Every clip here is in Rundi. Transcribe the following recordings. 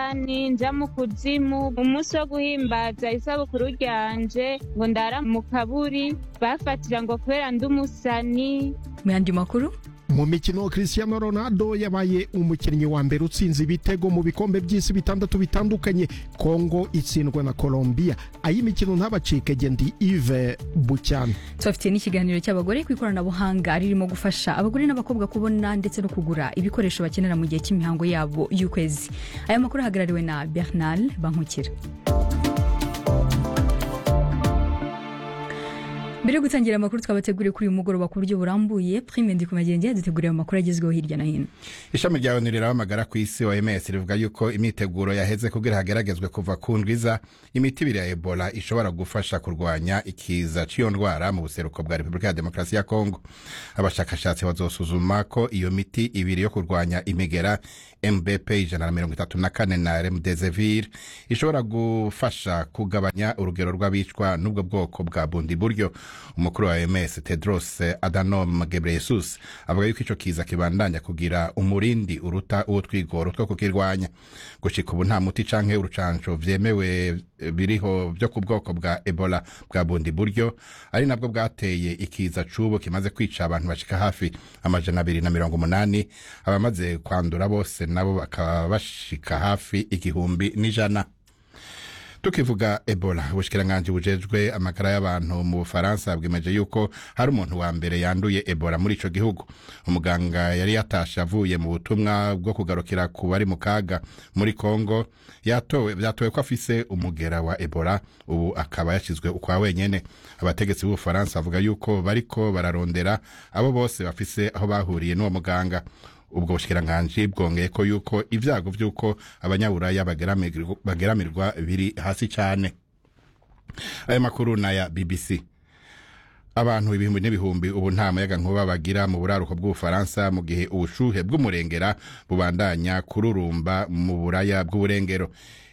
indani nja mu kuzimu umunsi wo guhimbaza isabukuru ryanje ngo ndara mu kaburi bafatira ngo kubera ndi umusani mu yandi makuru mu mikino Cristiano Ronaldo yabaye umukinnyi wa mbere utsinze ibitego mu bikombe by'isi bitandatu bitandukanye Kongo itsindwa na Colombia ay'imikino ntabacike ndi Yves Bucyana tubafitiye n'ikiganiro cy'abagore ku ikoranabuhanga ririmo gufasha abagore n'abakobwa kubona ndetse no kugura ibikoresho bakenera mu gihe cy'imihango yabo y'ukwezi aya makuru ahagarariwe na Bernard Bankukira mbere yo gutangira amakuru twabateguriye kuri uyu mugoroba ku buryo burambuye prime ndi kumagenge yaduteguriye amakuru agezweho hirya no hino ishami rya onu rirabamagara ku isi oms rivuga yuko imyiteguro yaheze kugira hageragezwe kuva ku ndwiza imiti ibiri ya ebola ishobora gufasha kurwanya ikiza cy'iyo ndwara mu buseruko bwa repubulika ya demokarasi ya kongo abashakashatsi bazosuzuma ko iyo miti ibiri yo kurwanya imigera mbp ijana na mirongo itatu na kane na remdesivir ishobora gufasha kugabanya urugero rw'abicwa n'ubwo bwoko bwa bundi buryo umukuru wa oms tedros adhanom ghebreyesus avuga yuko icyo kiza kibandanya kugira umurindi uruta uwo twigoro two kukirwanya gushika ubu nta muti canke urucanco vyemewe biriho vyo ku bwoko bwa ebola bwa bundi buryo ari nabwo bwateye ikiza c'ubu kimaze kwica abantu bashika hafi amajana abiri na mirongo umunani abamaze kwandura bose nabo bakaba bashika hafi igihumbi n'ijana tukivuga ebola ubushikiranganji bujejwe amagara y'abantu mu bufaransa bwemeje yuko hari umuntu wa mbere yanduye ebola muri ico gihugu umuganga yari yatashe avuye mu butumwa bwo kugarukira ku bari mu kaga muri kongo yatowe byatowe ko afise umugera wa ebola ubu akaba yashyizwe ukwa wenyene abategetsi b'ubufaransa bavuga yuko bariko bararondera abo bose bafise aho bahuriye n'uwo muganga ubwo bushikiranganji bwongeye ko yuko ibyago by'uko abanyaburaya bageramirwa biri hasi cyane aya makuru ni aya bbc abantu ibihumbi n'ibihumbi ubu nta muyaga nkuba bagira mu buraruko bw'ubufaransa mu gihe ubushuhe bw'umurengera bubandanya kururumba mu buraya bw'uburengero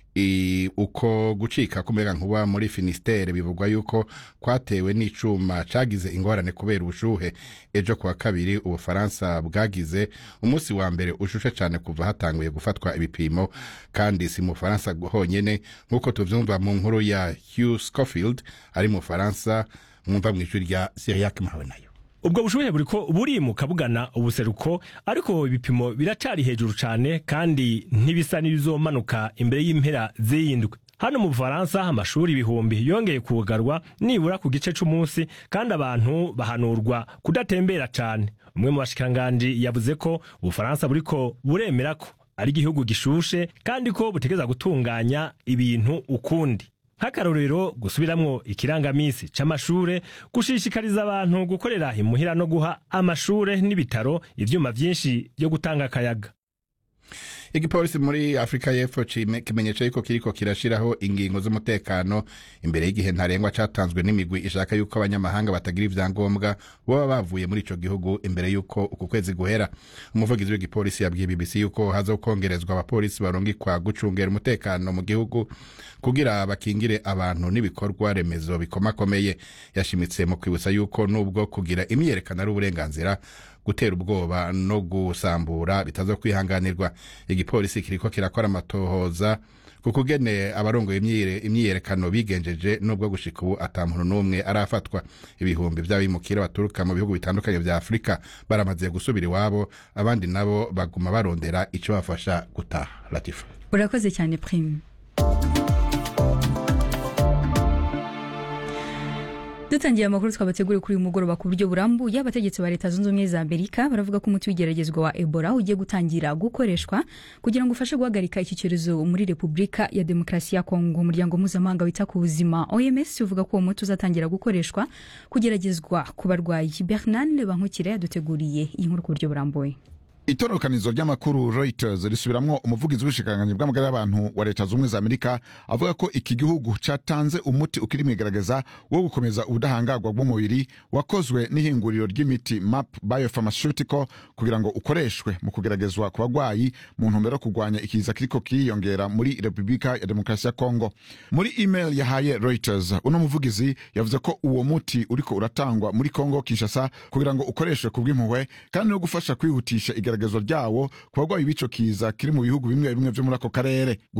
uko gucika k'umuyaga nkuba muri finisiteri bivugwa yuko kwatewe n'icuma cagize ingorane kubera ubushuhe ejo kuwa kabiri ubufaransa bwagize umunsi wa mbere ushushe cyane kuva hatanguye gufatwa ibipimo kandi si mu bufaransa honyene nk'uko tuvyumva mu nkuru ya hugh scofield ari mu bufaransa mwumva mu ijwi rya siriyak mahawe nayo ubwo bushuhe buriko burimuka bugana ubuseruko ariko ibipimo biracari hejuru cane kandi ntibisa n'ibizomanuka imbere y'impera z'iyindwi hano mu bufaransa amashuri ibihumbi yongeye kugarwa nibura ku gice c'umunsi kandi abantu bahanurwa kudatembera cane umwe mu bashikiranganji yavuze ko ubufaransa buriko buremera ko ari igihugu gishushe kandi ko butegeza gutunganya ibintu ukundi nk'akarorero gusubiramwo ikirangamisi c'amashure gushishikariza abantu gukorera imuhira no guha amashure n'ibitaro ivyuma vyinshi vyo gutanga akayaga igipolisi muri afurika y'epfo kimenyesha yuko kiriko kirashiraho ingingo z'umutekano imbere y'igihe ntarengwa catanzwe n'imigwi ishaka yuko abanyamahanga batagira ivyangombwa boba bavuye muri ico gihugu imbere yuko uku kwezi guhera umuvugizi w'igipolisi yabwiye bbc yuko hazokongerezwa abapolisi barungikwa gucungera umutekano mu gihugu kugira bakingire abantu n'ibikorwa remezo bikomakomeye yashimitse mu kwibutsa yuko nubwo kugira imyiyerekano ari uburenganzira gutera ubwoba no gusambura bitaza kwihanganirwa igipolisi kiriko kirakora amatohoza ku kugene abarongoye imyiyerekano bigenjeje nubwo gushika ubu ata muntu n'umwe arafatwa ibihumbi vy'abimukira baturuka mu bihugu bitandukanye vya afurika baramaze gusubira iwabo abandi nabo baguma barondera ico bafasha gutaha latifa urakoze cyane prime dutangiye amakuru twabateguriye kuri uyu mugoroba ku buryo burambuye abategetsi ba leta zunze ubumwe za amerika baravuga ko umuti w'igeragezwa wa ebola ugiye gutangira gukoreshwa kugira ngo ufashe guhagarika iki cyorezo muri repubulika ya demokarasi ya kongo umuryango mpuzamahanga wita ku buzima oms uvuga ko uwo muti uzatangira gukoreshwa kugeragezwa ku barwayi bernard bankukire yaduteguriye iyi nkuru ku buryo burambuye itororokanizo ry'amakuru reuters risubiramwo umuvugizi w'ubushikiranganji bw'amagara y'abantu wa leta z'ubumwe za amerika avuga ko iki gihugu catanze umuti ukiri mwigaragaza wo gukomeza ubudahangarwa bw'umubiri wakozwe n'ihinguriro ry'imiti map biopharmaceutical kugira ngo ukoreshwe mu kugeragezwa ku bagwayi mu ntumbero yo kurwanya ikiza kiriko kiriyongera muri repubulika ya demokarasi ya kongo muri email yahaye reuters uno muvugizi yavuze ko uwo muti uriko uratangwa muri kongo kinshasa kugira ngo ukoreshwe ku bw'impuhwe kandi no gufasha kwihutisha igeragezwa ryawo ku bagwayi b'ico kiza kiri mu bihugu bimwe bimwe vyo muri ako karere